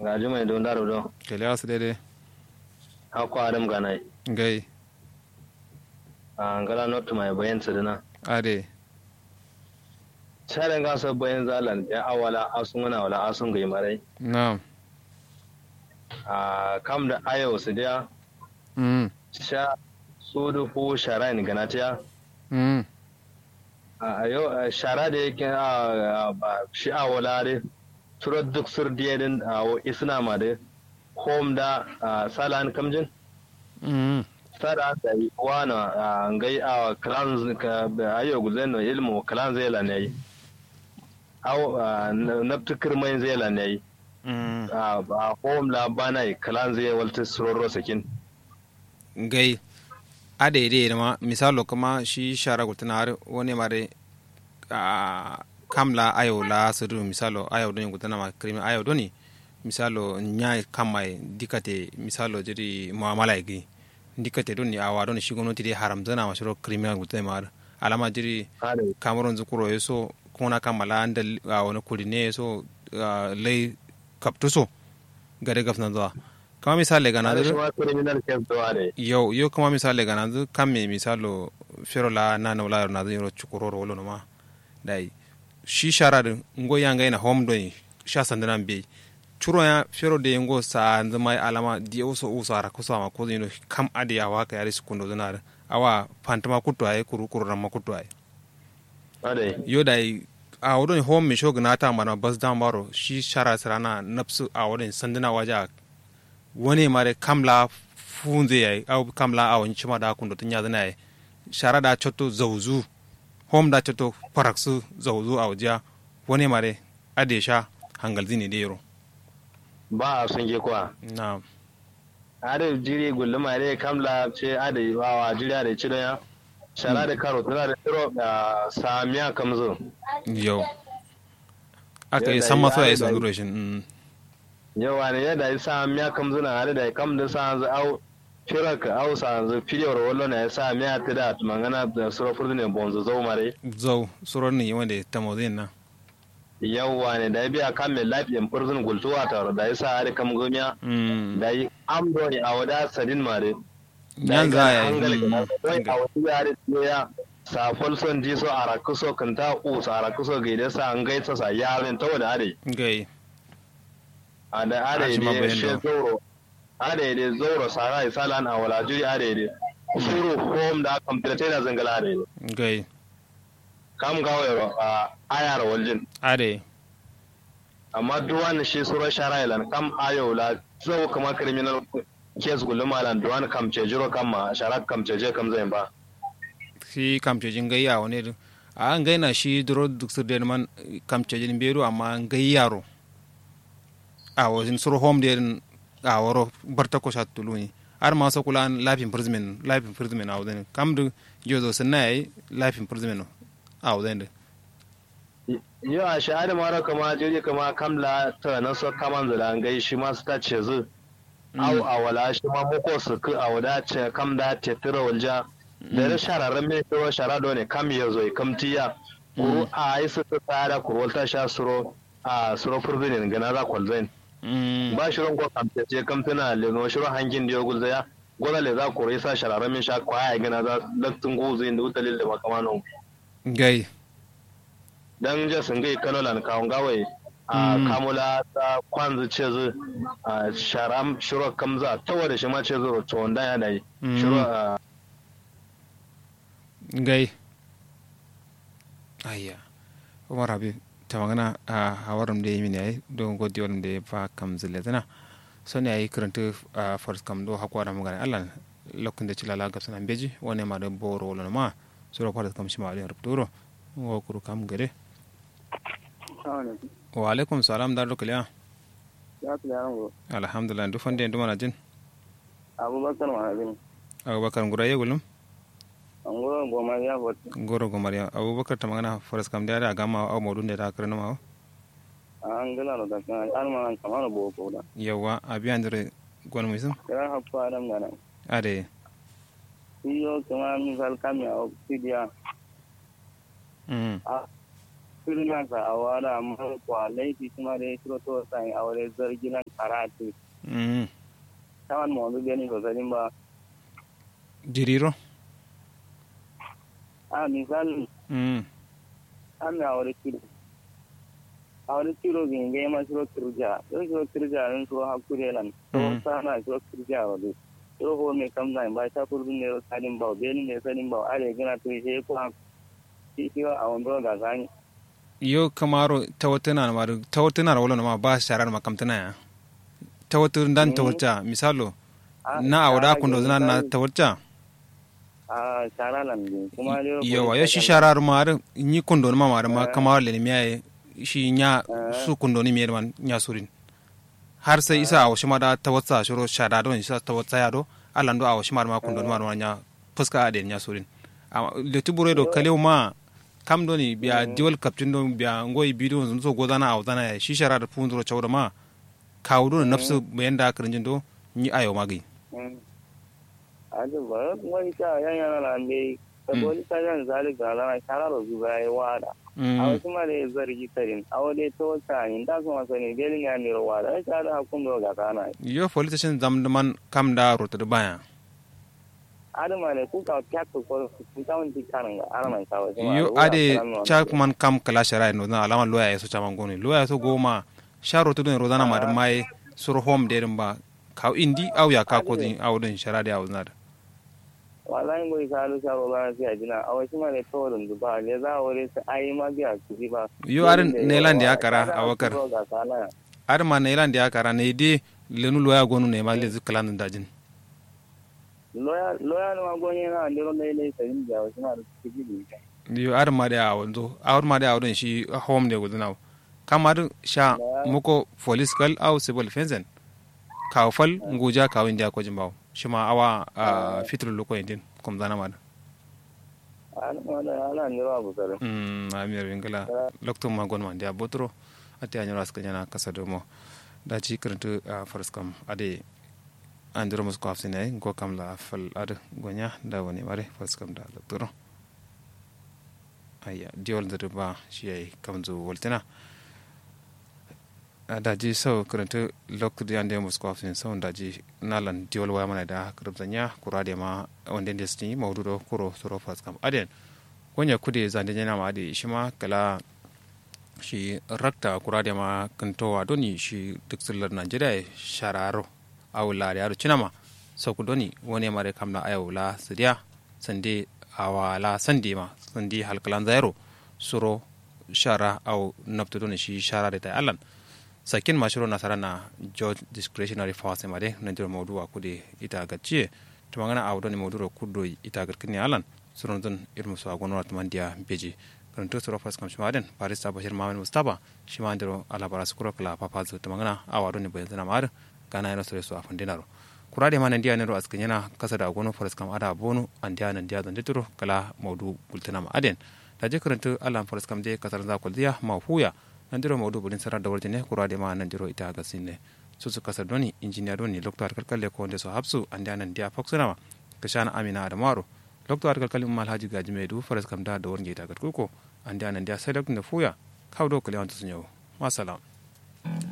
gaji mai don daro don kele asu dede hako adam ganai gai a ngala not mai bayan sadana ade sharan gasa bayan zalan ya awala asun wana wala asun gai marai na'am a kam da ayo su dia mm sha sudu fu shara ni ganatiya mm a yau shara da yake a ba shi a wala de turo duk sur diyadin a isna ma de home da salan kamjin mm sada da yi wana a ngai a clans ka ayo guzen no ilmu clan zela ne aw naftukir mai zela ne mm a home la bana clan zai walta suroro sakin gai ade ide ma misalo kuma shi shara gultana har wani mare a kamla ayo la suru misalo ayo don gultana ma krimi ayo doni misalo nya kamai dikate misalo jiri muamala gi dikate doni awa doni shi gwamnati dai haram zana ma shiro criminal gultana ma alama jiri hade cameroon zukuro yeso kuna kamala anda a wani kuri ne so lai kaptu so gare gafna zuwa kama misali ga hade shi nazu ma criminal case do hade yau yau kama misali ga nazu kan me misalo fero la na na wala nazu yoro chukuroro wolo ma dai shi shara din ngo yanga ina home don sha sandana be churo ya fero de ngo sa nzama alama di uso uso ara kusa ma ko zino kam ade ya waka yari sekundo zana awa fantama kutu ay kuru kuru ramma kutu ay hade yo da a wurin home mai shogun ta mana bas dan baro shi shara sarana nafsu a wurin sanduna waje wani mare kamla funze yayi au kamla a wani cima da kun da tunya zana yayi shara da chotto zauzu home da chotto paraksu zauzu a waje wani mare adesha hangal zini da yaro ba a sun ge kwa na hade jiri gulluma hade kamla ce hade wawa jiri hade ci ya shara da karo tana da tiro da samiya kamzo yau aka yi Yadda san maso ya- ya yi son durashin yawa ne yadda ya sa miya kamzo na hade da kam da sa hanzu au firaka au sa hanzu filiyar wallo na ya sa miya ta da mangana da surafur ne bonzo zau mare zau suron ne wanda ta mawazin na yawa ne da ya biya kan mai lafiyan furzun gultuwa tare da ya sa hade kam gomiya Mm. da yi amdo ne a wada sadin mare yan za a yi yi mm, a wasu yare ya safol son ji so a rakuso kan ta usa a rakuso ga idan sa an gaisa sa yaren ta wada are gai a da Ah, are shi ma ne bayan she da. zoro are ne zoro sara isalan a wala juri are ne suru home da complete da zangala are ne gai kam gawo a ayar waljin ade amma duwan shi suro sharailan kam ayo la zo kuma criminal case gulumalan duwan kam ce jiro kam ma sharak kam ce je kam zai ba shi kamcejin gayya wani din a an gaina shi duro duk sir den man kamcejin beru amma an gai yaro a wajen sur home den a waro barta ko shat tuluni ar ma so kula life imprisonment life imprisonment a wajen kam du jozo sanna yayi life imprisonment a wajen yau a shahada mara kama jiri kama kamla ta na so kaman zula gai shi ma su ta ce zu au a wala shi ma muko su ku a wada ce kam da te tira walja da da shararren mai tiro shara do ne kam ya zo kam tiya kuru a yi su ta tsara kuru ta sha suro a suro furzinin gana za kwalzain ba shirin ko kam ce kam tana leno shirin hangin da ya gulzaya gwada le za kuru sa shararren mai sha kwaya gana za laktun guzin da wutalil da makamanon gai dan je sun gai kanolan kawun gawai a Mm. kamula ta kwanzu ce zu a sharam shiro kamza ta wada shi ma ce zu to wanda ya da yi Mm. shiro a gai ayya umar habib ta magana a hawarin da ya yi mini yayi don godi wani da ya fa kam zile tana so ne yayi karanta a first kam do hakwa da magana allah lokacin da cilala ga sanan beji wani ma da boro wala ma sura fara kam shi ma da rubuturo wa kuru kam gare wa alaikum salam da rukliya alhamdulillah duk fande ndu mana jin abubakar mahabin abubakar ngura ye gulum an gura goma ya fota ngoro go mariya abubakar ta magana first kam da da gama au modun da ta karna ma an gala da kan an ma an kamar boko da yawa abiyan dare gwan musun kira hafa adam gana ade iyo kuma misal kami a oxidia mm a sirna sa a wada amma kwa laifi kuma da ya shiro to sai aure zargi nan karatu mm tawan mo bi gani ko sadin ba jiriro a misali mm an na aure kiro aure kiro bin ga ma shiro kirja don shiro kirja don shiro hakure lan to Mm. sana shiro kirja wa do shiro ho me kam nan ba ta kurbin ne sadin ba be ne sadin ba are gina to je ko ha shi shi a wando ga gani yo kamaro tawatana ma tawatana wala ma ba sharar makamtana ya tawatur dan Mm. tawarta misalo Ah, na awda shara kundo ke zana na misali, tawarta a shara lan ne kuma ne yawa yo shi sharar ma ni kundo ma ma ma Eh. kamar le miya shi nya Eh. su kundo ni mi man nya surin har sai isa a shi ma da tawatsa shiro shada don isa tawatsa ya do alando a shi ma ma kundo ma ma nya fuska ade nya surin amma le tubure do kalew ma kam do ni biya diwol kaptin do biya ngoy bidiyo zum so godana a wadana ya shi sharar punduro chawda ma kawdo na nafsu bayanda karinjin do ni ayo magi adu ba wani ta yan yana lan dai ka dole ta yan zali ga lana shara ro zuba yi wada a wasu ma da zargi tarin a wani ta wata ni da kuma sani belin ya ne ro wada ta da hakun do ga kana yo politician zamdaman kam da rota da baya adu ma ne ku ka kya ko ko ku ta wani kanan ga ana mai kawo yo ade chakman kam kala shara no na alama loya yaso chaman goni loya yaso goma sharo to den rodana ma mai sur home de ba ka indi au ya ka ko din au din shara da au na wallahi ngoy ka lu sharo ba sai ajina a wasu ma ne to dun ba le za wore sai ai ma biya ku ba yo arin nelan da yakara awakar ga kana ar ma nelan da yakara ne de lenu loya gonu ne ma le zikalan da jin loya loya no gonye na ndiro ne ne sai da wasu ma da kiji yo ar ma da awon zo ar ma da awon shi home de gudana kamar sha muko police kal au civil fenzen kawfal nguja kawin da ko jimbaw shima awa fitru loko indin kom zana mada ana ana ana ndiro abu sare mm amir wingala lokto ma gon man dia botro ate anyoro aska nyana kasado mo da ci kirntu faras kam ade andiro musko afsine go kam la fal ad gonya da woni mare faras kam da doktoro ayya diol da ba shi ay kam zo woltina daji sau karanta lokacin da yanda musu kwafin sau daji nalan diol waya mana da karabzanya kura da ma wanda da su yi maudu da kuro suro faskam aden wanya kude zande yana ma da shi ma kala shi rakta kura da ma kantowa doni shi duk sullar najeriya shararo awula da yaro cinama sau ku doni wani mare kamla ayawula sidiya sande awala sande ma sande halkalan zairo suro shara au naftu doni shi shara da ta allan sakin mashiro nasara na george discretionary force made na jiro maudu a kude ita gacce to magana a wadoni maudu ro kudo ita garkini alan suron don irmu so agono at mandia beji kan to soro fas kam shimaden barista bashir mamen mustafa shimandiro ala bara sukuro kala papa zo to magana a wadoni bayan zana mar kana yana sore so afan dinaro kurade ma nandiya ne ro askan yana kasa da agono faras kam ada bonu andiya nandiya zan dituro kala maudu bultana ma aden da je karanta alan faras kam de kasar za kuldiya ma huya nandiro mawdu bulin sarar da warjine kura de ma nandiro ita ga sinne su su kasar doni injiniya doni lokto har kalkalle ko wonde so hapsu ande anan dia foksuna ka shana amina da maro lokto har kalkalle mal haji gaji medu faras kam da da warje ita ga kuko ande anan dia sai da fuya kawo do kale wanta sunyo masalam